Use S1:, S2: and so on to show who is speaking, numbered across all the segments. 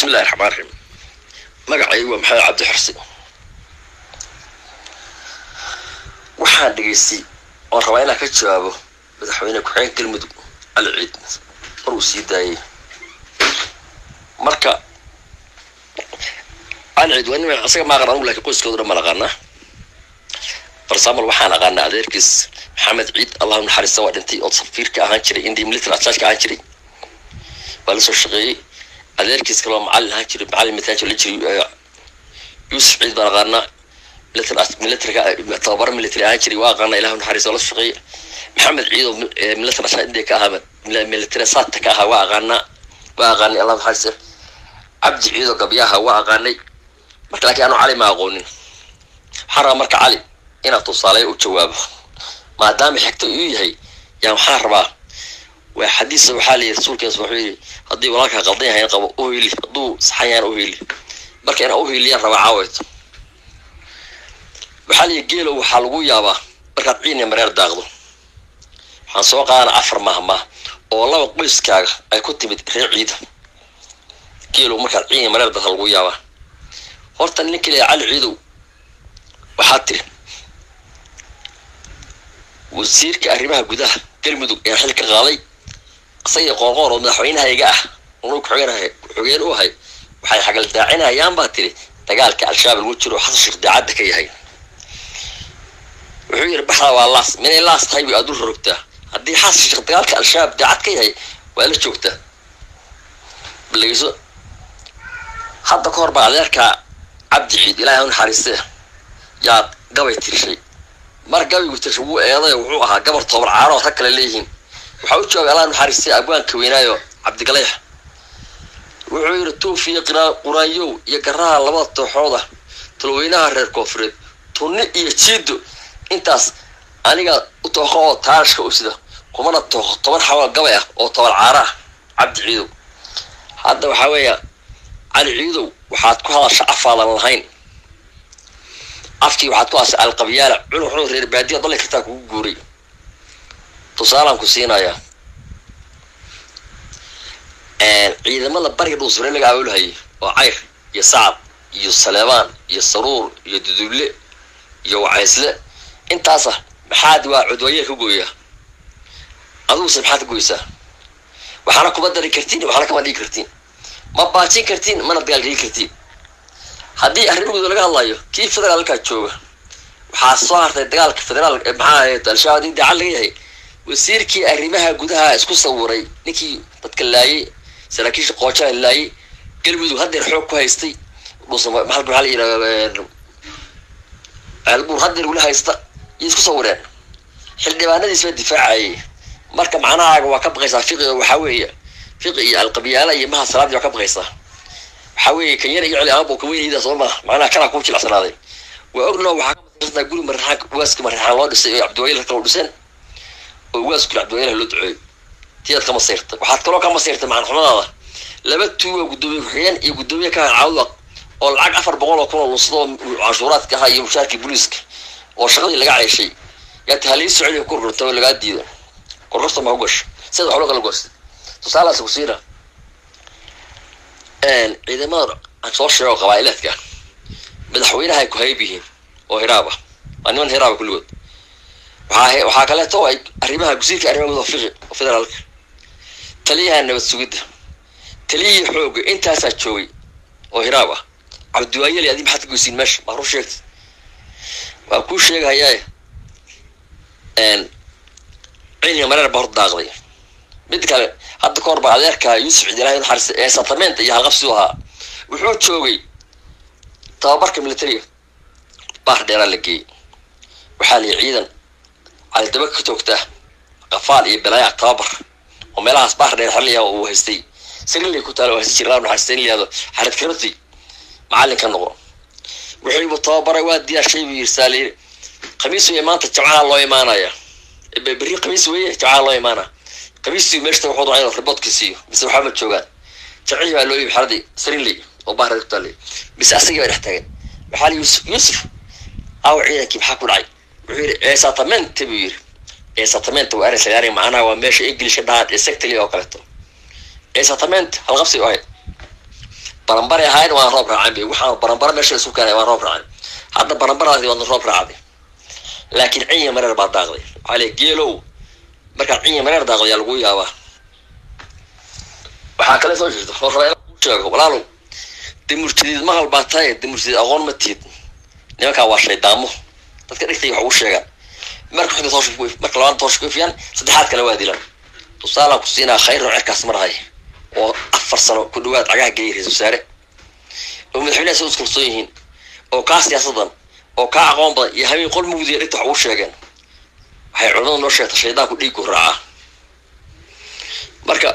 S1: bismillahi raxmaan raxiim magacaygu waa maxamed cabdi xorsi waxaan dhegaystay oon rabaa inaan ka jawaabo madaxweyne ku-xigeenka galmudug cali ciid mar uu sii daayay marka cali ciid waa nin isaga ma aqaan anugu lakin qoyskooda dhan ma naqaanaa barsaamal waxaan aqaanaa adeerkiis maxamed ciid allahu naxariista waa dhintay oo safiirka ahaan jiray indi military attaachka ahaan jiray waa lasoo shaqeeyey adeerkiis kaloo macallin ahaan jiray macallin mataanjo la jiray yuusuf ciid baan aqaanaa militariga tababar military ahaan jiray waa aqaanaa ilahu naxariista waa la shaqeeyey maxamed ciid oo military asaa india ka ahaa military saata ka ahaa waa aqaanaa waa aqaanay allahu naxariista cabdi ciid oo gabyaha waa aqaanay marka laakiin anu cali ma aqoonin waxaan rabaa marka cali inaad tusaaleyo u jawaabo maadaama xigta uu yahay yaa waxaan rabaa waa xadiisa waxaa layihi rasuulkees wuxuu yidhi haddii walaalkaa qaldan yahay qabo uheli hadduu saxan yahan uheli marka inaa uheliyaan rabaa caaweyto waxaa layihi geelo waxaa lagu yaabaa markaad ciiniya mareer daaqdo waxaan soo qaadana afar mahmah oo laba qoyskaaga ay ku timid reer ciida geelo markaad ciiniya mareer daaqda lagu yaabaa horta ninka leeya cali ciidow waxaa tiri wasiirka arrimaha gudaha galmudug ee xil ka qaaday isaga qoorqoor oo madaxweynahayga ah unu kuxogeenahay ku-xogeen u ahay waxay xagal daacinayaan baa tiri dagaalka al-shabaab lagu jiro xasan sheekh daacadda ka yahay wuxuu yidhi baxda waa laas minay laas tahay bay aadu rorogtaa haddii xasan sheekh dagaalka al-shabaab daacad ka yahay waa la joogtaa balageyso hadda ka hor baa adeerkaa cabdi ciid ilaahay u naxariistee yaad gabay tirshay mar gabaygu tirshay wuu eeday wuxuu ahaa gabar toobar caaro rag kale leeyihiin waxaa u jooga allah naxariistay abwaanka weynaayo cabdigaleex wuxuu yidhi tuufiyo quraanyow iyo garaha labada tooxooda talweynaha reer koonfureed tunni iyo jiido intaas aniga u tooqo oo taarashka u sida kumana tooqo toban xawal gabay ah oo toban caaro ah cabdi ciidow hadda waxaa weeya cali ciidow waxaad ku hadasha afaadan lahayn afkii waxaad ku hasay alqabyaala cunug cunug reer baadiya dalli kartaa kugu guuray tusaalaan ku siinayaa ciidamada bariga dhuusure laga aawolhayay oo cayr iyo sacab iyo saleebaan iyo saruur iyo dudulle iyo wacaysle intaasa maxaad waa cudwayeer ka gooyaa aduguse maxaad ka goysaa waxaana kuma dari kartiin waxaana kama dhigi kartiin ma baajin kartiin mana dagaalgeli kartiin haddii arrimahooda laga hadlayo kii federaalkaa jooga waxaa soo hartay dagaalka federaal maxaa ahayd al-shabaab in daacad laga yahay wasiirkii arrimaha gudaha isku sawiray ninkii dadka laayay saraakiisha qoojaa laayay galmudug haddeer xoog ku haystay maxaa la yidhahda ceelbuur haddeer weli haysta iyo isku sawireen xildhibaanadiis baa difaacayay marka macnahaaga waa ka baqaysaa fiqiga waxaa weeye fiqi iyo alqabyaala iyo maha salaadii waa ka baqaysaa waxaa weeye kan yar iyo celi aabo ka weynayda soo maa macnaha kanaa kuu jilacsanaaday waa ogno waxaa ka masirtaa guri marraxaan waaska marraxaan loo dhisay oo cabdiwayl kala dhiseen oo waaskul cabdiwaylaha loo duceeyo tiyaad ka masiirtay waxaad kaloo ka masiirtay macanxumadaada laba tuuga guddoomiye ku-xigeen iyo guddoomiye ka caawda oo lacag afar boqol oo kun oo lunsado canshuuraadka ahaa iyo mushaarkii booliiska oo shaqadii laga ceeshay yaa tahalii socodiga ku korkorta oo lagaa diida korkorta ma ku gasho sida wax loo kala goostay tusaalaas ku siina ciidamada aan soo sheego qabaa'ileedka madaxweynaha ay ku hayb yihiin oo hiraab ah waa niman hiraaba kulligood waxaa waxaa kaleeto ay arrimaha gusiirka arrimaha gudaha fiqi oo federaalka taliyaha nabad sugidda taliyihii xooga intaasaa joogay oo hiraab ah cabdiwaayeli adi maxaad ka goysiin meesha maa run sheegta waa kuu sheegahayaa cilmiga mareer baa hor daaqday mid kale hadda ka hor baa adeerka yuusuf ciid ilahay naxariista ee satamenta iyo halqabsidu ahaa wuxuu joogay tababarka militariga baar dheeraa la geeyey waxaa lihi ciidan calidaba ka toogta qafaal iyo balaayac tababar oo meelahaas baar dheer xerliya uu haystay sarilay ku taala oo haysta jira laa naxariista in layihahdo xarid karati macallin ka noqo wuxuuba tababaray waa diyaashay buu yirsaa layiri khamiis weye maanta jamcaha loo imaanaya berri khamiis weye jamcaha loo imaanaya khamiistii meeshta wuxuu doonaa inuu riboodka siiyo mise waxba ma joogaan jamcihii baa loo yimi xaradii sariley oo baar ku taallay mise asagii baa dhex taagan waxaa li yuusuf yuusuf aw ciidankii maxaa ku dhacay wuxuu yidhi eesatamente buu yidhi eesatamente waa eres layaari macnaha waa meesha ingilishka dhahaan exactly oo kaleeto eesatamente halqabsi u ahayd baranbaray ahayn waan roob raacin bay waxaan baranbara meesha isu keenay waan roob raacin hadda baranbaradaasi waadna roob raacday laakiin cinya mareer baa daaqday waxaa le geelow markaad cinya mareer daaqdo yaa lagu yaabaa waxaa kale soo jirta oo raba inaan kuu sheego walaalow dimurtidiid maqal baa tahay dimurtidiid aqoon ma tiid nimankaa waa shaydaamo dadka dhigtay wax ugu sheegaan marka xudda tooshka ku marka labaad tooshka ku ifiyaan saddexaad kale waa dilan tusaalaan ku siinaa khayr oo cirkaas marahay oo afar sano ku dhawaad cagaha geeyay ra-isul wasaare oo madaxweynaha soo iskalsoon yihiin oo kaa siyaasadan oo kaa aqoon badan iyo habeen qol mugdiya dhigta wax ugu sheegeen waxay culimada noo sheegta shaydaanku dhiiggu raacaa marka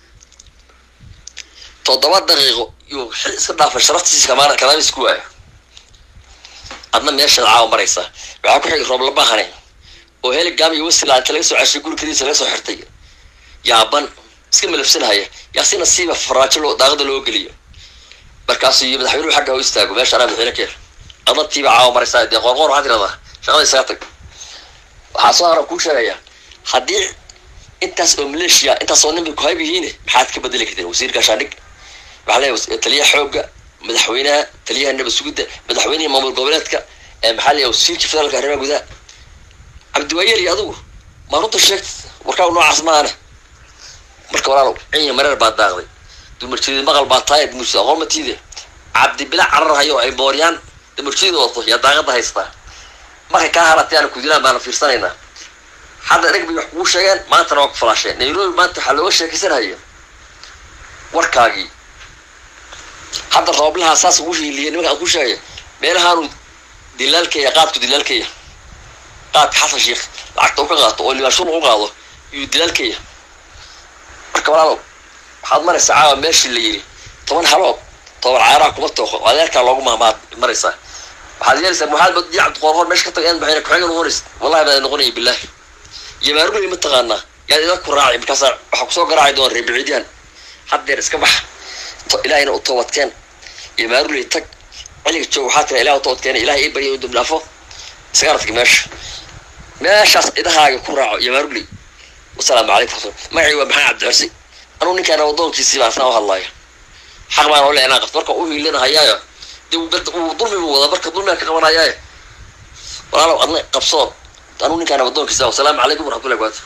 S1: toddoba daqiiqo yuu xil iska dhaafay sharaftiisa kamaan kadaama isku waayo adna meeshaad caawa maraysaa waxaa ku xigay roob labahane oo heligam iyo wasiila inta laga soo ceshay guri kadiisa laga soo xirtay yaaban iska malafsanhaya yaa si nasiiba faraajo loo daaqada loo geliyo markaasu iyo madaxweynuhu xagga u istaago meesha anaa madaxweyne keer adna tiiba caawa maraysaa dee qoorqoor waxaad tiradaa shaqada isaga tag waxaa soo haran kuu sheegaya haddii intaas oo maleeshiya intaas oo nin bay ku hayb yihiin maxaad ka bedeli karteen wasiirka shaandhig waxaa leeyahay taliyaha xoogga madaxweynaha taliyaha nabad sugidda madaxweynaha maamul goboleedka maxaa leeyahay wasiirka federaalka arrimaha gudaha cabdiwaayeel iyo adigu maa runta sheegta warkaa noocaas maana marka walaalow cinya mareer baa daaqday dumarjeedid maqal baa taaya dumarjeed aqoon ma tiide cabdi bila carar hayo ay booryaan dumarjeed wato yaa daaqada haystaa markay kaa haratay aana kudilaan baana fiirsanaynaa hadda dheg bay wax kugu sheegeen maantana waa ku falaasheen nairobi maanta waxaa looga sheekaysanhaya warkaagii hadda rooblahaa saas ugu hiiliya nimanka aan ku sheegaya meelahaanu dilaalkaya qaadku dilaalkaya qaadka xasan sheekh lacagta u ka qaato oo libaashun u qaado yuu dilaalkaya marka walaalow waxaad maraysaa caawa meeshii la yidhi toban haloob toban caaraha kuma tooqo adeerkaa loogu mahmaad maraysaa waxaad yeelaysaa maxaad bad cabdi qoorqoor meesha ka taga in baxayna ku-xigeen noqonays wallahi baa noqonaya bilaahi yamaarugay ma taqaanaa yaad idan ku raacay markaasaa waxaa kusoo garaaci doona reer biciidyahan haddeer iska bax ilaahayna u toobadkeen yamaaruley tag ciliga joog waxaa tira ilah u toobadkeena ilahay ii barya inuu dambi dhaafo isagaa tag meesha meeshaas idahaaga ku raaco yamaaruley wasalaamu calaykum rasul magacii waa maxamed cabdixirsi anuu ninkaana wadoonkiisii baan saa u hadlaya xaq baan ole inaan qabto marka u hiilinahayaayo dee uu dulmi buu wadaa marka dulmigaan ka qabanayaayo walaalow adna qabsoo anuu ninkaana wadoonkiisa wasalaamu calaykum waraxmatullahi wabarakatu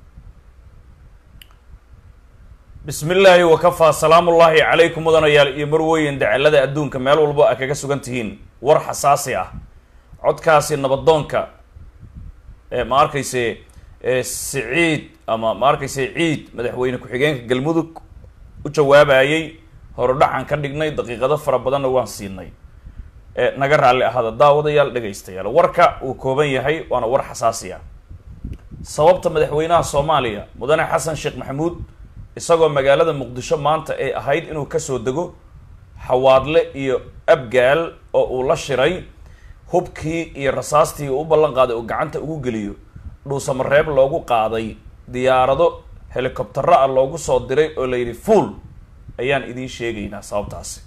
S2: bismi illaahi wakafaa salaamullaahi calaykum mudanayaal iyo marweyn dacalada adduunka meel walbo a kaga sugan tihiin war xasaasi ah codkaasi nabadoonka ma arkayse siciid ama ma arkayse ciid madaxweyne ku-xigeenka galmudug u jawaabayay horudhacan ka dhignay daqiiqado fara badanna waan siinay naga raalli ahaada daawadayaal dhegaystayaal warka uu kooban yahay waana war xasaasi ah sababta madaxweynaha soomaaliya mudane xasan sheekh maxamuud isagoo magaalada muqdisho maanta ay ahayd inuu kasoo dego xawaadle iyo abgaal oo uu la shiray hubkii iyo rasaastii uu u ballan qaaday uu gacanta ugu geliyo dhuusamareeb loogu qaaday diyaarado helicobtero ah loogu soo diray oo la yidhi fuul ayaan idiin sheegaynaa sababtaasi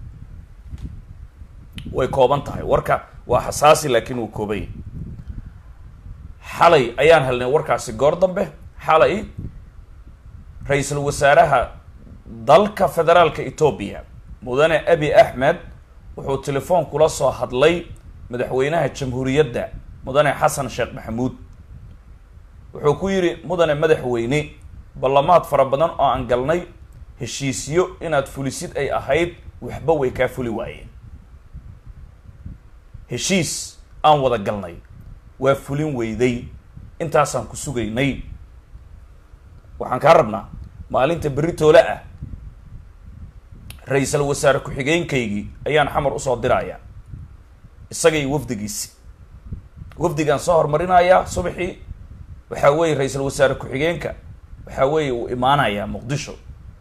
S2: way kooban tahay warka waa xasaasi laakiin wuu koobay xalay ayaan helnay warkaasi goor dambe xalay ra-iisul wasaaraha dalka federaalka etoobiya mudane abi axmed wuxuu telefoon kula soo hadlay madaxweynaha jamhuuriyadda mudane xasan sheekh maxamuud wuxuu ku yidhi mudane madaxweyne ballamaad fara badan oo aan galnay heshiisyo inaad fulisid ay ahayd waxba way kaa fuli waayeen heshiis aan wada galnay waa fulin weyday intaasaan ku sugaynay waxaan kaa rabnaa maalinta berri toole ah ra-iisal wasaare ku-xigeenkaygii ayaan xamar usoo dirayaa isagay wafdigiisi wafdigaan soo horumarinayaa subaxii waxaa weeye ra-iisal wasaare ku-xigeenka waxaa weeye uu imaanayaa muqdisho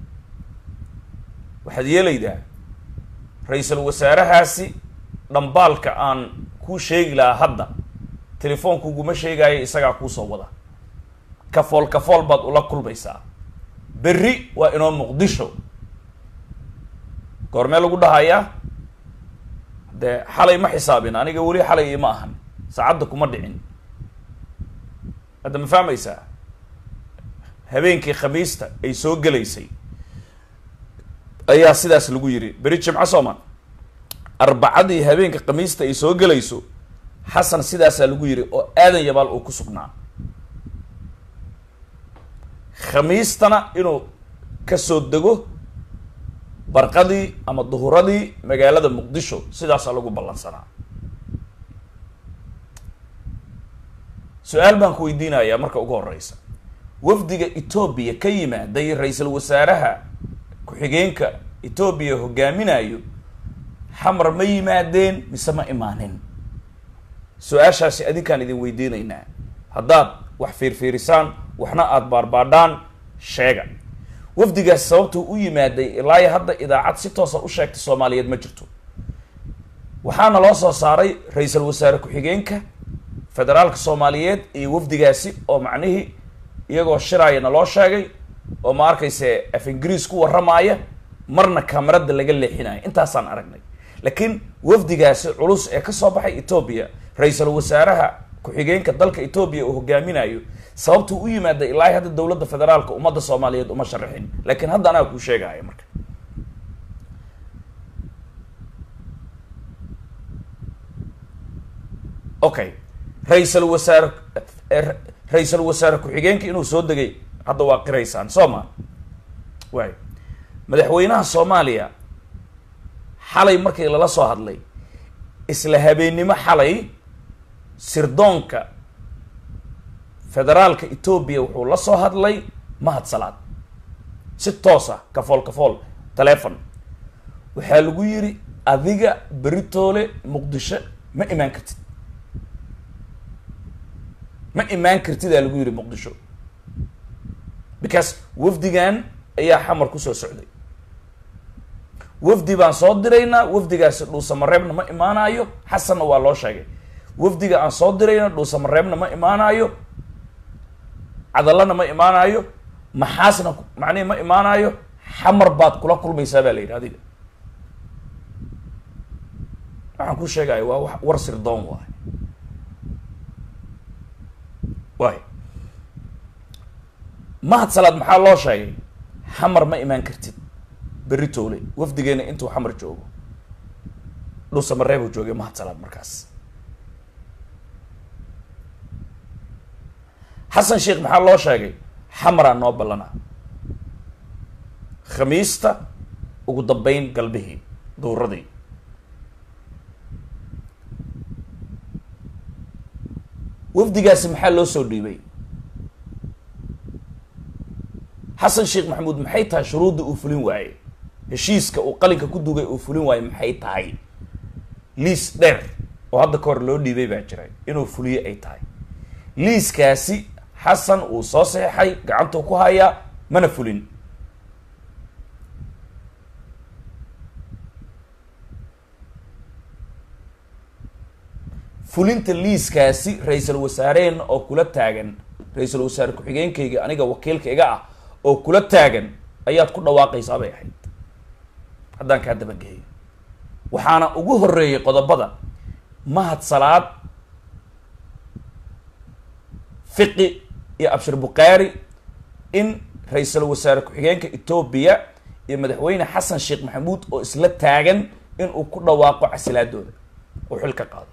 S2: waxaad yeelaydaa ra-iisal wasaarahaasi dhambaalka aan kuu sheegi lahaa hadda telefoonkuguma sheegaayo isagaa kuusoo wada kafool kafool baad ula kulmaysaa berri waa inoo muqdisho goormee lagu dhahayaa dee xalay ma xisaabin aniga weli xalay ima ahan saacadda kuma dhicin hadda ma fahmaysaa habeenkii khamiista ay soo gelaysay ayaa sidaas lagu yidhi beri jimco sooma arbacadii habeenka khamiista ay soo gelayso xasan sidaasaa lagu yidhi oo aadan yabaal uu ku sugnaa khamiistana inuu kasoo dego barqadii ama duhuradii magaalada muqdisho sidaasaa lagu ballansanaa su-aal baan ku weydiinayaa marka ugu horeysa wafdiga etoobiya ka yimaaday ra-iisul wasaaraha ku-xigeenka etoobiya hogaaminayo xamar ma yimaadeen mise ma imaanin su-aashaasi adinkaan idin weydiinaynaa haddaad wax fiirfiirisaan waxna aada baarbaadhaan sheega wafdigaas sababtuu u yimaaday ilaa hadda idaacad si toosa u sheegtay soomaaliyeed ma jirto waxaana loo soo saaray ra-iisul wasaare ku-xigeenka federaalka soomaaliyeed iyo wafdigaasi oo macnihii iyagoo shiraaya naloo sheegay oo ma arkayse af ingiriis ku warramaaya marna kamarada laga leexinayo intaasaan aragnay laakiin wafdigaasi culus ee kasoo baxay etoobiya ra-iisul wasaaraha ku-xigeenka dalka etoobiya uu hogaaminayo sababtuu u yimaada ilaa hadda dowladda federaalka ummadda soomaaliyeed uma sharaxin laakiin hadda anaa kuu sheegaya marka okay ra-iisul wasaare ra-iisul wasaare ku-xigeenka inuu soo degay hadda waa qiraysaan soo ma waay madaxweynaha soomaaliya xalay markii lala soo hadlay isla habeennimo xalay sirdoonka federaalka etoobiya wuxuu la soo hadlay mahad salaad si toos ah kafool kafool telefon waxaa lagu yidhi adiga beritoole muqdisho ma imaan kartid ma imaan kartidaa lagu yidhi muqdisho because wafdigan ayaa xamar kusoo socday wafdi baan soo diraynaa wafdigaasi dhuusamareebna ma imaanayo xasanna waa loo sheegay wafdiga aan soo dirayna dhuusamareebna ma imaanayo cadallana ma imaanayo maxaasna macnihi ma imaanayo xamar baad kula kulmaysaa baa la yidhi adiga waxaan ku sheegaya waa wa war sirdoon waay waay mahad salaad maxaa loo sheegay xamar ma imaan kartid berri toole wafdigeena intuu xamar joogo dhuusamareeb uu joogay mahad salaad markaas xasan sheekh maxaa loo sheegay xamaraa noo ballanaa khamiista ugu dambeyn galbihii duuradii wafdigaasi maxaa loo soo dhiibay xasan sheekh maxamuud maxay tahay shuruudda uu fulin waaye heshiiska uu qalinka ku dugay uu fulin waaye maxay tahay liis dheer oo hadda ka hor loo dhiibay baa jiray inuu fuliyo ay tahay liiskaasi xasan uu soo saxeixay gacantuu ku hayaa mana fulin fulinta liiskaasi ra-iisul wasaareen oo kula taagan ra-iisul wasaare ku-xigeenkayga aniga wakiilka iga ah oo kula taagan ayaad ku dhawaaqaysaa bay ahayd haddaan kaa dabageeyo waxaana ugu horeeyay qodobada mahad salaad fiqi iyo abshir bukhaari in ra-iisul wasaare ku-xigeenka etoobiya iyo madaxweyne xasan sheekh maxamuud oo isla taagan in uu ku dhawaaqo casilaadooda oo xil ka qaado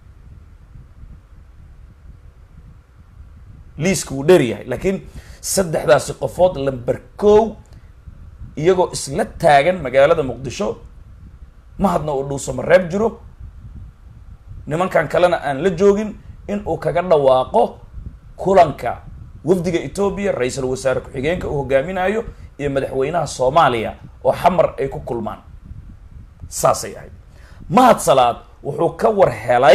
S2: liiska wuu dheer yahay laakiin saddexdaasi qofood lamber kow iyagoo isla taagan magaalada muqdisho mahadna uu dhuusamareeb jiro nimankan kalena aan la joogin in uu kaga dhawaaqo kulanka wafdiga etoobiya ra-iisul wasaare ku-xigeenka uu hogaaminayo iyo madaxweynaha soomaaliya oo xamar ay ku kulmaan saasay ahayd mahad salaad wuxuu ka war helay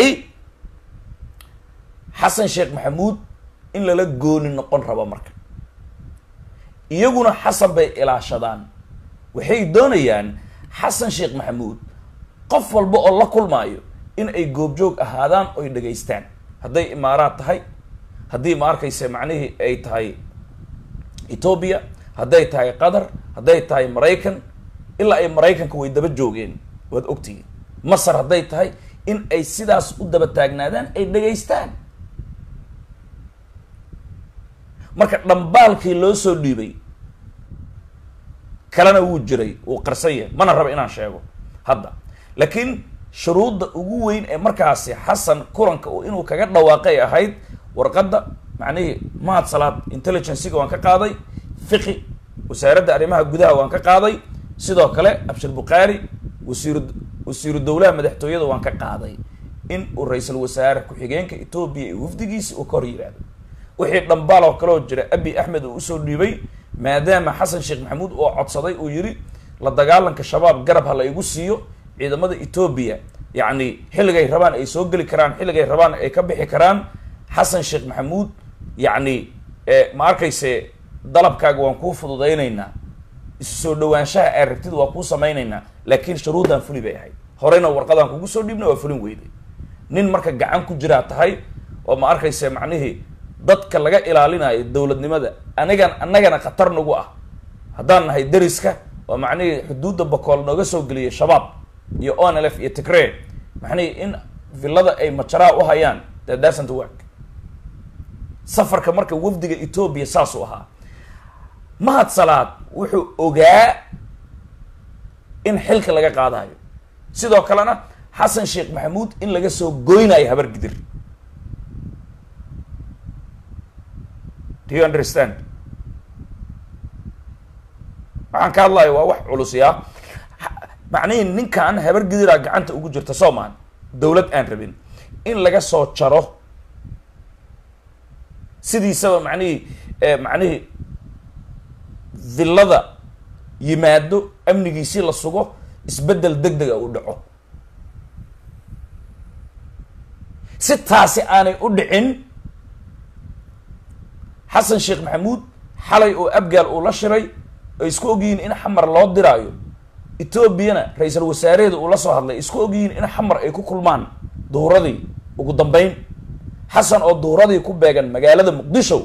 S2: xasan sheekh maxamuud in lala gooni noqon rabo marka iyaguna xasan bay ilaashadaan waxay doonayaan xasan sheekh maxamuud qof walba oo la kulmaayo in ay goobjoog ahaadaan oy dhegaystaan hadday imaaraad tahay haddii ma arkayse macnihii ay tahay etoobiya hadday tahay qatar hadday tahay maraykan ilaa ay maraykanka way daba joogeen waad ogtihiin masar hadday tahay in ay sidaas u daba taagnaadaan ay dhegaystaan marka dhambaalkii loo soo dhiibay kalena wuu jiray wuu qarsan yahay mana raba inaan sheego hadda laakiin shuruudda ugu weyn ee markaasi xasan kulanka uu inuu kaga dhawaaqay ahayd warqadda macnihii mahad salaad intelligencyga waan ka qaaday fiqi wasaaradda arrimaha gudaha waan ka qaaday sidoo kale abshir bukhaari wasiiru wasiiru dowlaha madaxtooyada waan ka qaaday in uu ra-iisul wasaare ku-xigeenka etoobiya iyo wafdigiisi uu ka hor yidhaahdo wixii dhambaal oo kaleo jira abi axmed uu usoo dhiibay maadaama xasan sheekh maxamuud oo codsaday uu yidhi la dagaalanka shabaab garab ha la igu siiyo ciidamada etoobiya yacni xilligay rabaan ay soo geli karaan xilligay rabaan ay ka bixi karaan xasan sheekh maxamuud yacni ma arkayse dalabkaaga waan kuu fududaynaynaa isu soo dhawaanshaha aad rabtid waa kuu samaynaynaa laakiin shuruuddan fuli bay ahayd horeyna warqadaan kugu soo dhiibna waa fulin weyday nin marka gacan ku jiraa tahay oo ma arkayse macnihii dadka laga ilaalinayo dowladnimada anigan annagana khatar nagu ah haddaan nahay deriska oo macnihii xuduudda bakool nooga soo geliyay shabaab iyo onlf iyo tigree macnihii in villada ay majaraa u hayaan that doesn't work safarka marka wafdiga etoobiya saasuu ahaa mahad salaad wuxuu ogaa in xilka laga qaadayo sidoo kalena xasan sheekh maxamuud in laga soo goynayo habar gidir do you understand waxaan ka hadlayo waa wax culusiyaa macnihii ninkan habar gidiraa gacanta ugu jirta soomaan dowlad aan rabin in laga soo jaro sidiisaba macnihii macnihii villada yimaado amnigiisii la sugo isbeddel deg dega uu dhaco si taasi aanay u dhicin xasan sheekh maxamuud xalay oo abgaal uu la shiray ay isku ogyihiin in xamar loo diraayo etoobiyana ra-iisul wasaareheeda uu la soo hadlay isku ogyihiin in xamar ay ku kulmaan duhuradii ugu dambeyn xasan oo duhuradii ku beegan magaalada muqdisho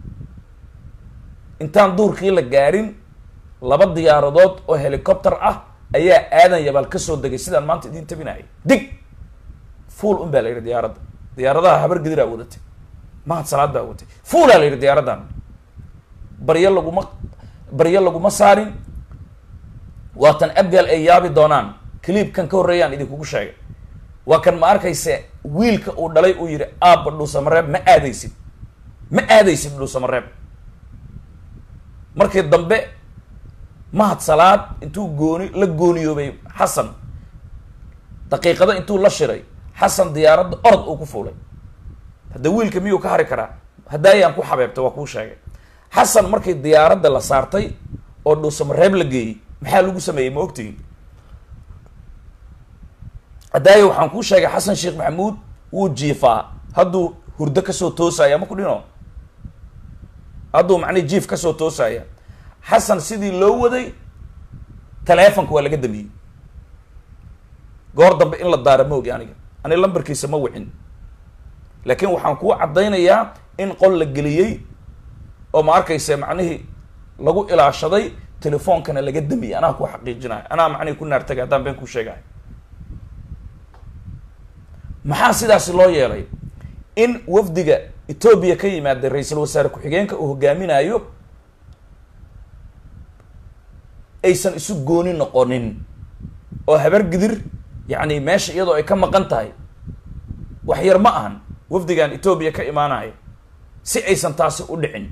S2: intaan duurkii la gaarin laba diyaaradood oo helicopter ah ayaa aadan yabaal ka soo degay sidaan maanta idiin tabinayay dig fuul un baa la yidhi diyaaradda diyaaradaha habar gediraa wadatay mahad salaad baa watay fuulaa la yidhi diyaaraddan baryo laguma baryo laguma saarin waatan abgaal ay yaabi doonaan cliibkan ka horreeyaan idinkugu sheegay waa kan ma arkayse wiilka uu dhalay uu yidhi aabba dhuusamareeb ma aadaysid ma aadaysid dhuusamareeb markii dambe mahad salaad intuu gooni la gooniyoobay xasan daqiiqado intuu la shiray xasan diyaaradda orod uu ku fuulay hadda wiilka miyuu ka hari karaa haddaayaan ku xabeebtay waa kuu sheegay xasan markii diyaaradda la saartay oo dhuusamareeb la geeyey maxaa lagu sameeyey ma ogtihin haddaayo waxaan kuu sheegay xasan sheekh maxamuud wuu jiifaa hadduu hurdo kasoo toosaya ma ku dhino hadduu macnihi jiif kasoo toosaya xasan sidii loo waday taleefonka waa laga damiyey goor dambe in la daara ma ogi aniga ani lambarkiisa ma wicin laakiin waxaan kuu caddaynayaa in qol la geliyey oo ma arkaysa macnihii lagu ilaashaday telefoonkana laga damiyey anaa ku xaqiijinayo anaa macnihi ku naartagay haddaan been kuu sheegahay maxaa sidaasi loo yeelay in wafdiga etoobiya ka yimaada ra-iisul wasaare ku-xigeenka uu hogaaminayo aysan isu gooni noqonin oo habar gidir yacni meesha iyadoo ay ka maqan tahay wax yar ma ahan wafdigan etoobiya ka imaanaya si aysan taasi u dhicin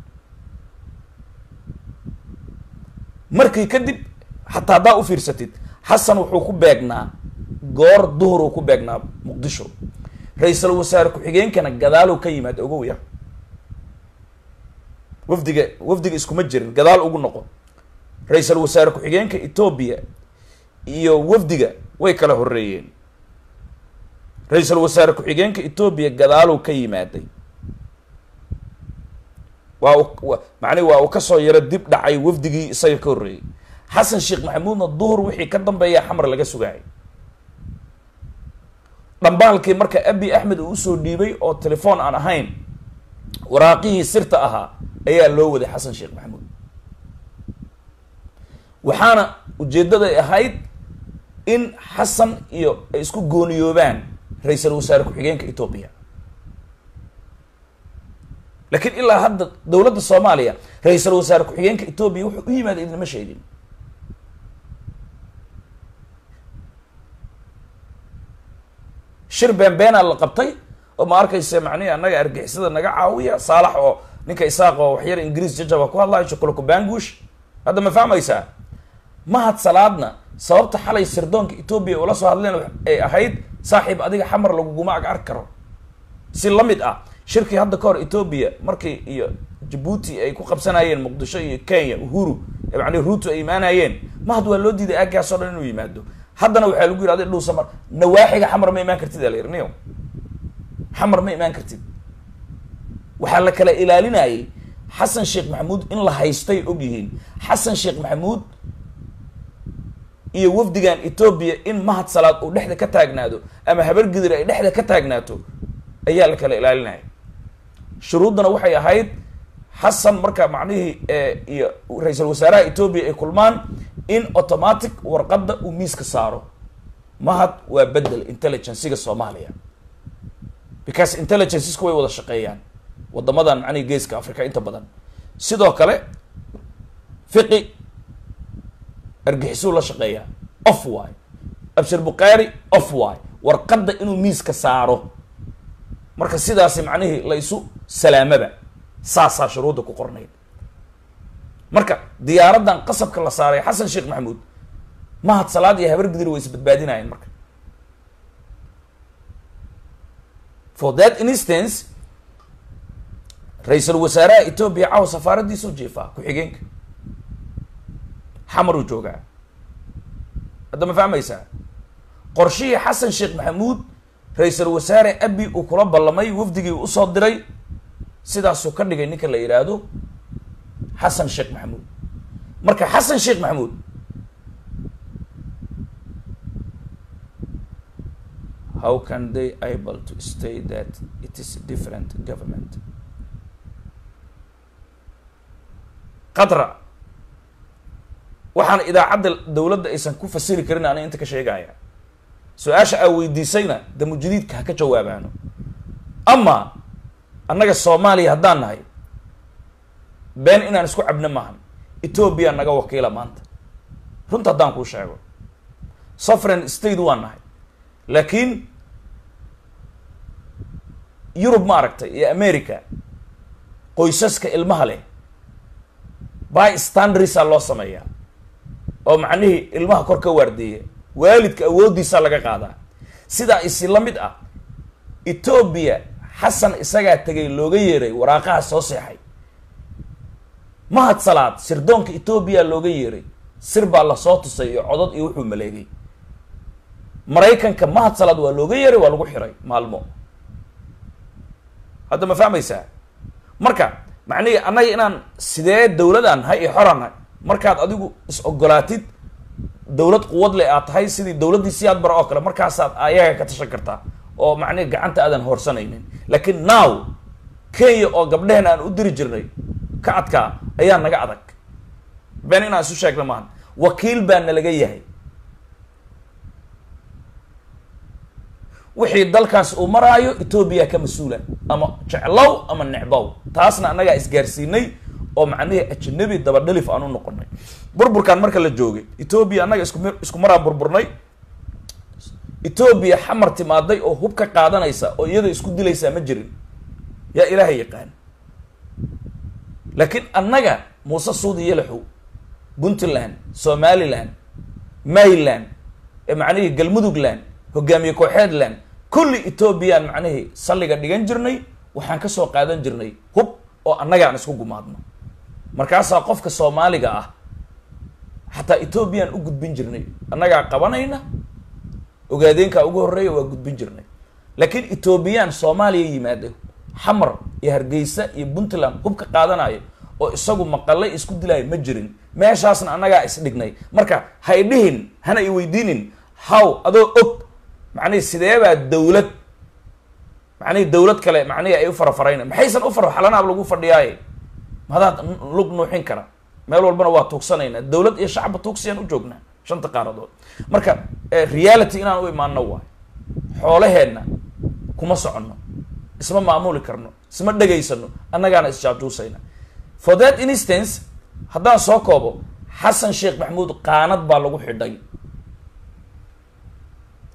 S2: markii kadib xataa haddaa u fiirsatid xasan wuxuu ku beegnaa goor duhuruu ku beegnaa muqdisho ra-iisul wasaare ku-xigeenkana gadaaluu ka yimaad ogow ya wafdiga wafdiga iskuma jirin gadaal ugu noqo ra-iisul wasaare ku-xigeenka etoobiya iyo wafdiga way kala horeeyeen ra-iisul wasaare ku-xigeenka etoobiya gadaaluu ka yimaaday waa u macnihi waa uu kasoo yaro dib dhacay wafdigii isaga ka horreeyey xasan sheekh maxamuudna duhur wixii ka dambeeya xamar laga sugaayay dhambaalkii marka abi axmed uu usoo dhiibay oo telefoon aan ahayn waraaqihii sirta ahaa ayaa loo waday xasan sheekh maxamuud waxaana ujeeddaday ahayd in xasan iyo ay isku gooniyoobaan ra-iisul wasaare ku-xigeenka etoobiya laakiin ilaa hadda dowladda soomaaliya ra-iisul wasaare ku-xigeenka etoobiya wuxuu u yimaada idinma sheegin shir beenbeenaa la qabtay oo ma arkaysa macnihi annaga argixisada naga caawiya saalax oo ninka isaaq oo waxyar ingiriis jajaba ku hadlayo shukulku bangush hadda ma fahmaysaa mahad salaadna sababta xalay sirdoonka etoobiya ula soo hadleen ay ahayd saaxiib adiga xamar laguguma ag arki karo si la mid ah shirkii hadda ka hor etoobiya markii iyo jabuuti ay ku qabsanayeen muqdisho iyo kenya uhuru macni ruuto ay imaanayeen mahad waa loo diiday aaggaasoo dhan inuu yimaado haddana waxaa lagu yidhahday dhuusa mar nawaaxiga xamar ma imaan kartid aa la yidhi niyo xamar ma imaan kartid waxaa la kala ilaalinayay xasan sheekh maxamuud in la haystay og yihiin xasan sheekh maxamuud iyo wafdigan etoobiya in mahad salaad uu dhexda ka taagnaado ama habar gidir ay dhexda ka taagnaato ayaa la kala ilaalinaya shuruuddana waxay ahayd xasan marka macnihii iyo ra-iisul wasaaraha etoobiya ay kulmaan in automatic warqadda uu miiska saaro mahad waa bedel intelligenciga soomaaliya because intelligencesku way wada shaqeeyaan wadamadan macnihi geeska africa inta badan sidoo kale fiqi argixisuu la shaqeeyaa off waay abshir bukhaari off waay warqadda inuu miiska saaro marka sidaasi macnihii la isu salaamaba saasaa shuruudda ku qornayd marka diyaaraddan qasabka la saaray xasan sheekh maxamuud mahad salaad iyo habar gidir way isbadbaadinayeen marka for that instance ra-iisul wasaaraha etoobiya caawa safaaradiisuu jeefaa ku-xigeenka xamaruu joogaa hadda ma fahmaysaa qorshihii xasan sheekh maxamuud ra-iisul wasaare abi uu kula ballamay wafdigii usoo diray sidaasuu ka dhigay ninka la yidhaahdo xasan sheekh maxamuud marka xasan sheekh maxamuud how can they able to stay that it is different government qatra waxaan idaacadda dowladda aysan ku fasiri karin ana inta ka sheegaya su-aasha aa weydiisayna damujadiidka ha ka jawaabaano ama annaga soomaaliya haddaan nahay been inaan isku cabno maahan etoobiya naga wakiila maanta runta haddaan kuu sheego sovereign state waan nahay laakiin yurub ma aragtay iyo america qoysaska ilmaha leh by standarisa loo sameeyaa oo macnihii ilmaha kor ka waardeeya waalidka awooddiisaa laga qaadaa sidaa isi la mid ah etoobiya xasan isagaa tegay looga yeeray waraaqaha soo seexay mahad salaad sirdoonka etoobiya looga yeeray sir baa lasoo tusay iyo codod iyo wuxuu maleegay maraykanka mahad salaad waa looga yeeray waa lagu xiray maalmo hadda ma fahmaysaa marka macnihi annaga inaan sidee dowladaan nahay iyo xoraan nahay markaad adigu is ogolaatid dowlad quwad leh aad tahay sidii dowladdii siyaad bara oo kale markaasaad ayaga ka tashan kartaa oo macnihi gacanta aadan hoorsanaynin laakiin now kenya oo gabdheheen aan u diri jirnay ka adkaa ayaa naga adag been inaan isu sheegna maahan wakiil baa nalaga yahay wixii dalkaas uu maraayo etoobiya ka mas-uula ama jeclow ama necbow taasna annagaa isgaarsiinay oo macnihii ajnabi dabadhalif aan u noqonay burburkan marka la joogay etoobiya annaga isku isku maraan burburnay etoobiya xamar timaaday oo hub ka qaadanaysa oo iyada isku dilaysaa ma jirin yaa ilaahay yaqaan laakiin annaga muuse suudi yalaxow puntland somaliland mayland macnihii galmudugland hogaamiye kooxeedland kulli etoobiyaan macnihii salliga dhigan jirnay waxaan kasoo qaadan jirnay hub oo annagaan isku gumaadno markaasaa qofka soomaaliga ah xataa etoobiyaan u gudbin jirnay annagaa qabanayna ogaadeenkaa ugu horreeya waa gudbin jirnay laakiin etoobiyaan soomaaliya yimaado xamar iyo hargeysa iyo puntland hub ka qaadanayo oo isagu maqalay isku dilaayo ma jirin meeshaasna annagaa isdhignay marka ha idhihin hana i weydiinin haw adoo og macnihi sideebaa dawlad macnihi dawlad kale macnihi ay u farafarayna maxaysan u fara xalanaab lagu fadhiyaaye mahadaad lug nuuxin kara meel walbana waa tuugsanaynaa dawlad iyo shacba tuugsiyaan u joognaa shanta qaaradood marka reality inaan u imaano waay xoolaheenna kuma soconno isma maamuli karno isma dhegaysano annagaana isjaajuusayna for that instance haddaan soo koobo xasan sheekh maxamuud qaanad baa lagu xidhay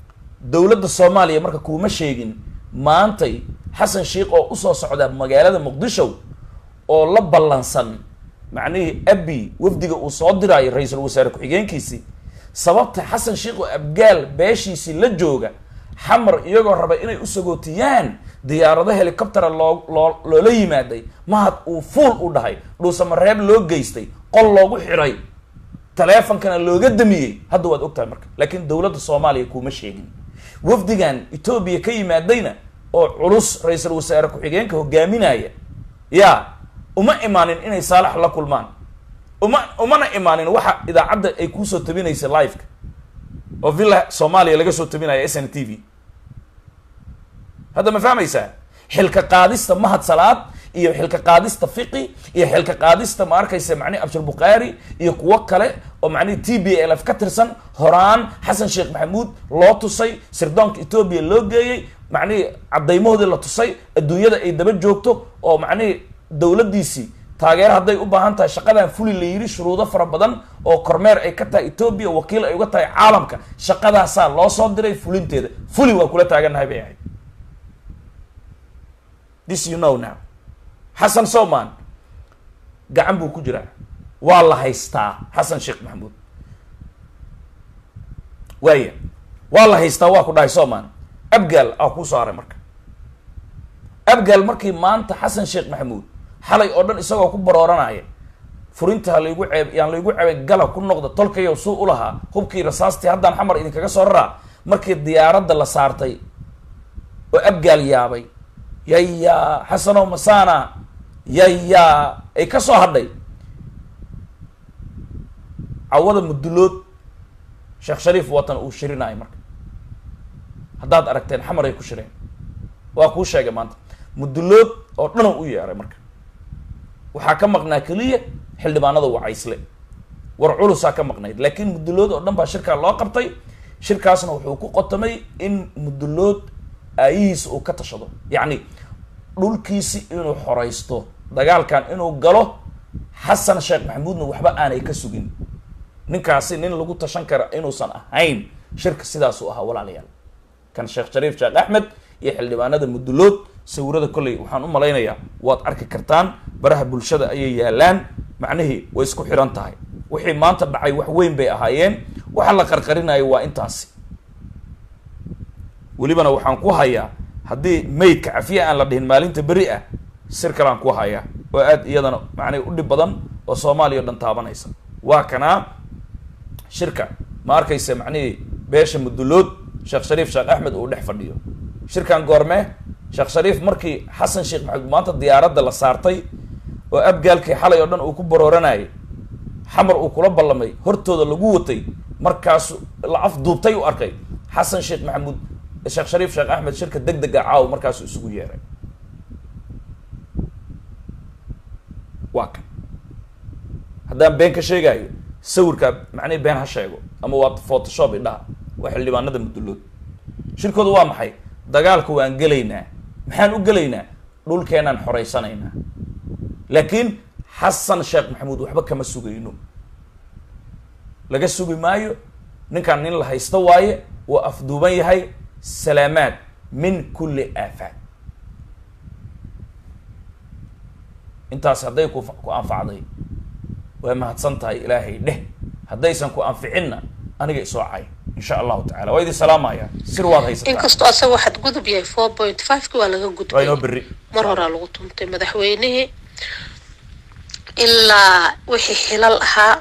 S2: dowladda soomaaliya marka kuuma sheegin maantay xasan sheikh oo usoo socda magaalada muqdisho oo la ballansan macnihii abi wafdiga uu soo diraayo ra-iisul wasaare ku-xigeenkiisii sababta xasan sheikh oo abgaal beeshiisii la jooga xamar iyagoo raba inay u sagootiyaan diyaarado helicoptera loo loo loola yimaaday mahad uu fuul u dhahay dhuusamareeb loo geystay qol loogu xidhay taleefonkana looga damiyey hadda waad ogtahay marka laakiin dowladda soomaaliya kuuma sheegin wafdigan etoobiya ka yimaadayna oo culus ra-iisul wasaare ku-xigeenka hogaaminaya ya uma imaanin inay saalax la kulmaan uma umana imaanin waxa idaacadda ay kuusoo tabinaysa liveka oo villa soomaaliya laga soo tabinaya s n t v hadda ma fahmaysaa xilka qaadista mahad salaad iyo xilka qaadista fiqi iyo xilka qaadista ma arkaysa macnihi abshir bukhaari iyo kuwo kale oo macnihi t b l f ka tirsan horaan xasan sheekh maxamuud loo tusay sirdoonka etoobiya loo geeyey macnihi caddaymahoodii la tusay adduunyada ay daba joogto oo macnihi dowladdiisii taageero hadday u baahan tahay shaqadan fuli la yidhi shuruudo fara badan oo kormeer ay ka tahay etoobiya wakiil ay uga tahay caalamka shaqadaasaa loo soo diray fulinteeda fuli waa kula taagannahay bay ahayd this you know now xasan soman gacan buu ku jiraa waa la haystaa xasan sheekh maxamuud waaya waa la haystaa waa ku dhahay soman abgaal aa kuu saaray marka abgaal markii maanta xasan sheekh maxamuud xalay oo dhan isagoo ku barooranaya furinta ha laygu ceeb yaan laygu ceebay gala ku noqda tolkayow suu u lahaa hubkii rasaastii haddaan xamar idinkaga soo raraa markii diyaaradda la saartay oo abgaal yaabay yaya xasanow masana yaya ay ka soo hadhay cawada mudulood sheekh shariif watan uu shirinayo marka haddaad aragteen xamar ay ku shireen waa kuu sheegay maanta mudulood oo dhan u yeeray marka waxaa ka maqnaa keliya xildhibaanada wacaysle war culusaa ka maqnayd laakiin mudulood oo dhan baa shirkaa loo qabtay shirkaasna wuxuu ku qotamay in mudulood aayihiisa uu ka tashado yacni dhulkiisi inuu xoraysto dagaalkan inuu galo xasan sheekh maxamuudna waxba aanay ka sugin ninkaasi nin lagu tashan kara inuusan ahayn shirka sidaasuu ahaa walaalayaal kan sheekh shariif sheekh axmed iyo xildhibaanada mudulood sawirada kolley waxaan u malaynayaa waad arki kartaan baraha bulshada ayay yaalaan macnihii way isku xiran tahay wixii maanta dhacay wax weyn bay ahaayeen waxa la qarqarinayo waa intaasi welibana waxaan ku hayaa haddii maydka cafiya aan la dhihin maalinta beri ah sir kaleaan ku hayaa oo aada iyadana macnay u dhib badan oo soomaaliya o dhan taabanaysa waa kanaa shirka ma arkaysa macnihii beesha mudulood sheekh shariif sheekh axmed uu dhex fadhiyo shirkan goormee sheekh shariif markii xasan sheekh maxamed maanta diyaaradda la saartay oo abgaalkii xalay oo dhan uu ku barooranayay xamar uu kula ballamay hortooda lagu watay markaasu la afduubtay u arkay xasan sheekh maxamuud sheekh shariif sheekh axmed shirka deg dega caaw markaasu isugu yeeray waa kan haddaan been ka sheegaayo sawirkaa macnihi been ha sheego ama waa photoshop idhaha waa xildhibaanada mudulood shirkooda waa maxay dagaalka waan gelaynaa maxaan u gelaynaa dhulkeenaan xoraysanaynaa laakiin xasan sheekh maxamuud waxba kama sugayno laga sugi maayo ninkaan nin la haysto waaye waa afduuban yahay salaamaad min kulli aafaad intaas hadday ku ku anfacday waa mahadsan tahay ilaahay dheh haddaysan ku anficinna aniga isoo cay insha allahu tacala waa idin salaamaya sir waad haysataa
S3: inkastoo asaga waxaad gudub yahay four point five ki waa laga
S2: waa
S3: gudbay
S2: inoo berri
S3: mar horaa lagu tumtay madaxweynihii ilaa wixii xilal ahaa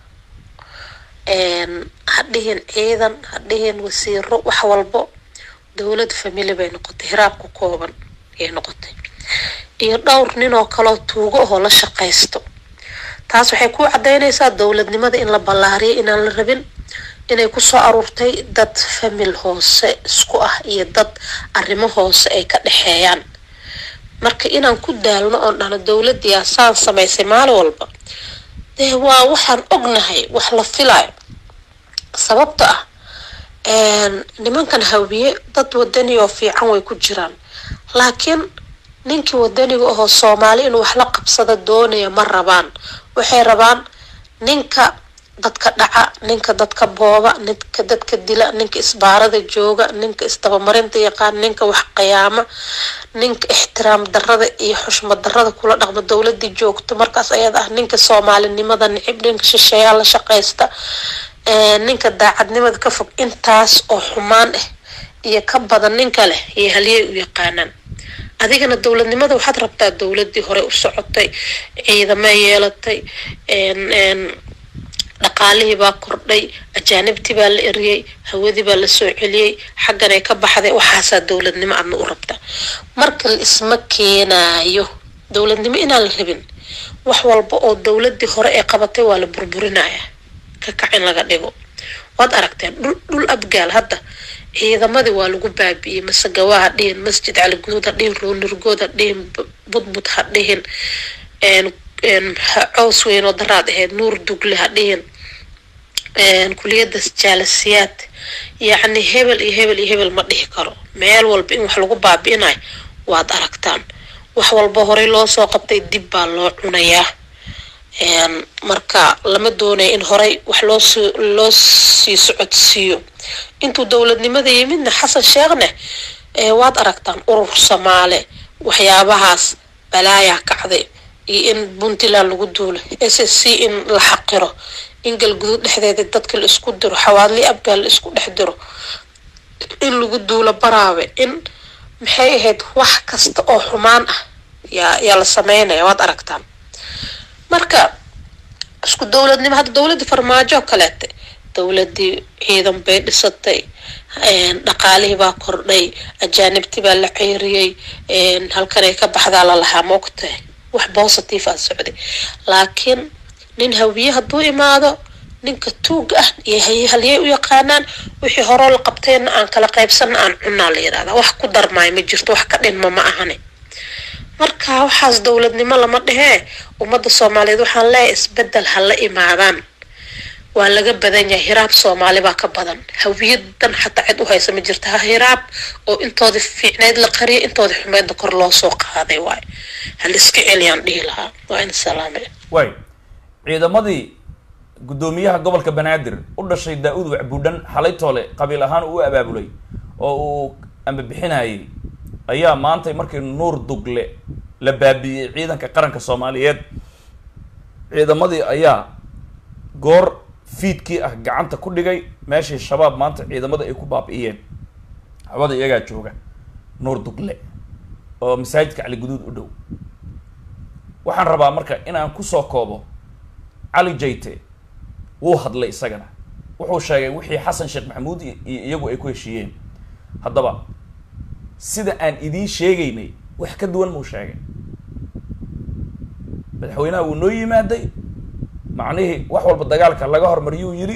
S3: ha dhihin ciidan ha dhihin wasiiro wax walbo dowlad famili bay noqotay hiraab ku kooban ayay noqotay iyo dhowr nin oo kaloo tuugo oo la shaqaysto taas waxay ku cadaynaysaa dowladnimada in la ballaariyo inaan la rabin inay kusoo aruurtay dad famil hoose isku ah iyo dad arrimo hoose ay ka dhexeeyaan marka inaan ku daalno oon dhahno dowladdiyaa saan samaysay maalin walba dee waa waxaan ognahay wax la filayo sababta ah nimankan hawiye dad wadani oo fiican way ku jiraan laakiin ninkii wadaniga ahoo soomaali inuu wax la qabsado doonaya ma rabaan waxay rabaan ninka dadka dhaca ninka dadka booba ninka dadka dila ninka isbaarada jooga ninka isdabamarinta yaqaan ninka wax qiyaama ninka ixtiraam darada iyo xushmad darada kula dhaqma dowladii joogto markaas ayada ah ninka soomaalinimada nicib ninka shisheeyaa la shaqaysta ninka daacadnimada ka fog intaas oo xumaan ah iyo ka badan ninka leh iyo halyey u yaqaanaan adigana dowladnimada waxaad rabtaa dowladii hore u socotay ciidamay yeelatay dhaqaalihii baa kordhay ajaanibtii baa la eriyey hawadii baa la soo celiyey xagganay ka baxday waxaasaa dowladnimo adna u rabta marka la isma keenaayo dowladnimo inaan la rabin wax walba oo dowladii hore ee qabatay waa la burburinaya ka kac in laga dhigo waad aragteen dhul dhul abgaal hadda ciidamadii waa lagu baabi'iyey masagawa ha dhihin masjid caliguud ha dhihin roonirgood ha dhihin budbud ha dhihin cows weyn oo daraad ahayd nuur dugle ha dhihin kuliyada jaalasiyaad yacni hebel iyo hebel iyo hebel ma dhihi karo meel walba in wax lagu baabi'inayo waad aragtaan wax walba horey loo soo qabtay dib baa loo cunayaa marka lama doonaya in horey wax loosoo loo sii socodsiiyo intuu dowladnimada yimidna xasan sheekhne waad aragtaan urur soomaale waxyaabahaas balaayaa kacday iyo in puntland lagu duulo s s c in la xaqiro in galguduud dhexdeeda dadka la isku diro xawaadli abgaal la isku dhex diro in lagu duulo baraabe in maxay ahayd wax kasta oo xumaan ah yaa yaa la sameynaya waad aragtaan marka isku dowladnimo hadda dowladii farmaajo oo kaleete dowladii ciidan bay dhisatay dhaqaalihii baa kordhay ajaanibtii baa la ceyriyey halkanay ka baxdaa lalahaa moogtahay wax positive aa socday laakiin nin hawiye hadduu imaado ninka tuuga ah iyo halyey u yaqaanaan wixii horoo la qabtayna aan kala qaybsana aan cunaa la yidhahdaa wax ku darmaay ma jirto wax ka dhinma ma ahani marka waxaas dowladnimo lama dhehee ummadda soomaaliyeed waxaan leeyahay isbedel ha la imaadaan waa laga badan yahay hiraab soomaali baa ka badan hawiyadan xataa cid u haysa ma jirta ha hiraab oo intooda fiicneyd la qariyay intooda xumeydna kor loo soo qaaday waay hal iska celiyaan dhihi lahaa waa in salaame
S2: way ciidamadii guddoomiyaha gobolka banaadir u dhashay daa-uud wacbuudhan xalay toole qabiil ahaan uu abaabulay oo uu ambabixinayay ayaa maantay markii nuur dugle la baabi'iyey ciidanka qaranka soomaaliyeed ciidamadii ayaa goor fiidkii ah gacanta ku dhigay meeshii shabaab maanta ciidamada ay ku baabi'iyeen hawada iyagaa jooga nuur dugle oo masaajidka cali guduud u dhow waxaan rabaa marka inaan kusoo koobo cali jayte wuu hadlay isagana wuxuu sheegay wixii xasan sheekh maxamuud iyo iyagu ay ku heshiiyeen haddaba sida aan idiin sheegaynay wax ka duwan muu sheegay madaxweynaha wuu noo yimaaday macnihii wax walba dagaalka laga hormariyuu yidhi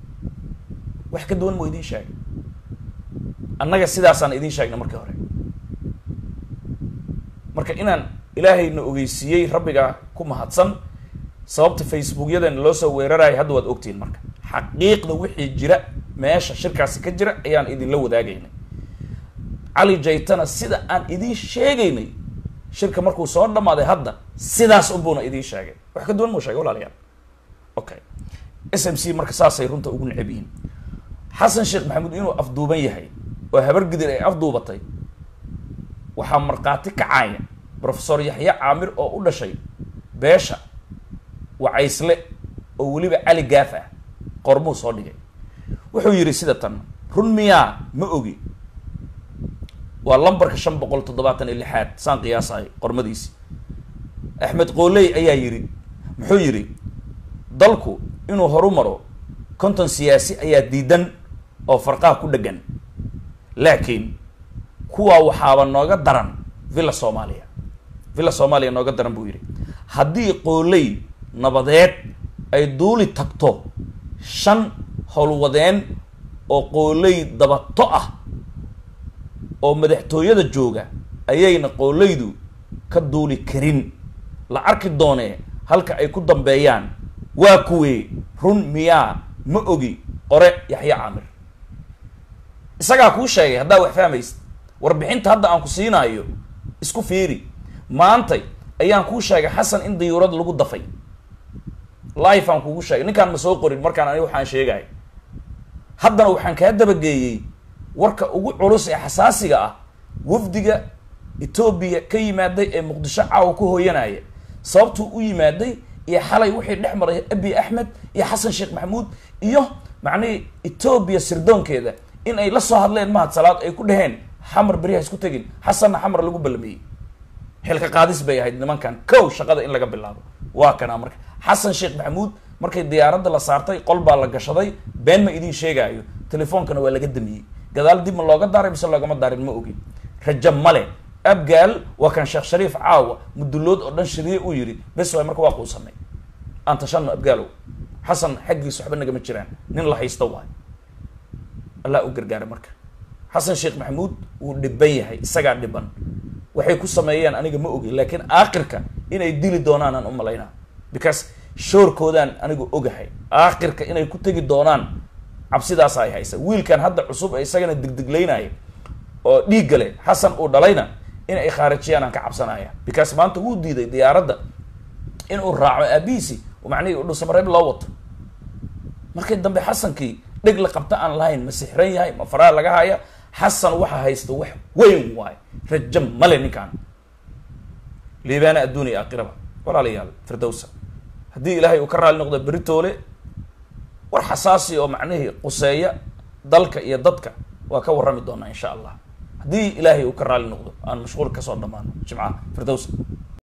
S2: wax ka duwan muu idiin sheegay annaga sidaasaan idiin sheegnay markii hore marka inaan ilaahayna ogeysiiyey rabbiga ku mahadsan sababta facebookyadana loo soo weerarayo hadda waad ogtihiin marka xaqiiqda wixii jira meesha shirkaasi ka jira ayaan idinla wadaagaynay cali jaytana sida aan idiin sheegaynay shirka markuu soo dhamaaday hadda sidaas unbuuna idiin sheegay wax ka duwan muu sheegay walaalayaal okay s m c marka saasay runta ugu necab yihiin xasan sheekh maxamuud inuu afduuban yahay oo habar gidir ay afduubatay waxaa markhaati kacaya profesor yaxya caamir oo u dhashay beesha wacaysle oo weliba cali gaaf ah qormuu soo dhigay wuxuu yidhi sida tan run miyaa ma ogi waa lambarka shan boqol toddobaatan iyo lixaad saan qiyaasahay qormadiisi axmed qooley ayaa yidhi muxuu yidhi dalku inuu horu maro konton siyaasi ayaa diidan oo farqaha ku dheggan laakiin kuwaa waxaaba nooga daran villa soomaaliya villa soomaaliya nooga daran buu yidhi haddii qooley nabadeed ay duuli tagto shan howlwadeen oo qooley dabato ah oo madaxtooyada jooga ayayna qooleydu ka duuli karin la arki doonee halka ay ku dambeeyaan waa kuwee run miyaa ma ogi qore yaxya caamir isagaa kuu sheegay haddaa wax fahmaysid warbixinta hadda aan ku siinaayo isku fiiri maantay ayaan kuu sheegay xasan in diyuurad lagu dafay life aan kugu sheegay ninkaan ma soo qorin markaan aniga waxaan sheegay haddana waxaan kaa dabageeyey warka ugu culus ee xasaasiga ah wafdiga etoobiya ka yimaaday ee muqdisho caawa ku hooyanaya sababtuu u yimaaday iyo xalay wixii dhex maray abi axmed iyo xasan sheekh maxamuud iyo macnihii etoobiya sirdoonkeeda in ay la soo hadleen mahad salaad ay ku dhaheen xamar beri ha isku tegin xasanna xamar lagu ballamiyey xilka qaadis bay ahayd nimankan kow shaqada in laga bilaabo waa kanaa marka xasan sheekh maxamuud markay diyaaradda la saartay qol baa la gashaday been ma idiin sheegaayo telefoonkana waa laga damiyey gadaal dib ma looga daaray mise loogama daarin ma ogin raja male abgaal waa kan sheekh shariif caawa mudulood oo dhan shiriye uu yidhi bes waay marka waa quusanay aan tashano abgaalow xasan xaggiisa waxba nagama jiraan nin la haysta waay allah u gargaara marka xasan sheekh maxamuud wuu dhiban yahay isagaa dhiban waxay ku sameeyeen aniga ma ogi laakiin aakhirka inay dili doonaan aan u malaynaa because shoorkoodaan anigu ogahay aakhirka inay ku tegi doonaan cabsidaasa ay haysa wiilkan hadda cusub ee isagana degdeglaynaya oo dhiigga leh xasan uu dhalayna in ay khaarijiyaan aan ka cabsanaya because maanta wuu diiday diyaaradda inuu raaco aabihiisi macnihii u dhusamareeb loo wato markii dambe xasankii dheg la qabta aan lahayn ma sixran yahay ma faraa laga haya xasan waxa haysta wax weyn waayo rajo male ninkaan liibaana adduuniya aakhiraba walaalayaal firdowsa haddii ilaahay uu ka raali noqdo beritoole war xasaasi oo macnihii quseeya dalka iyo dadka waa ka warrami doonaa insha allah haddii ilaahay uu ka raali noqdo aan mashquul kasoo dhamaano jimcaha firdowsa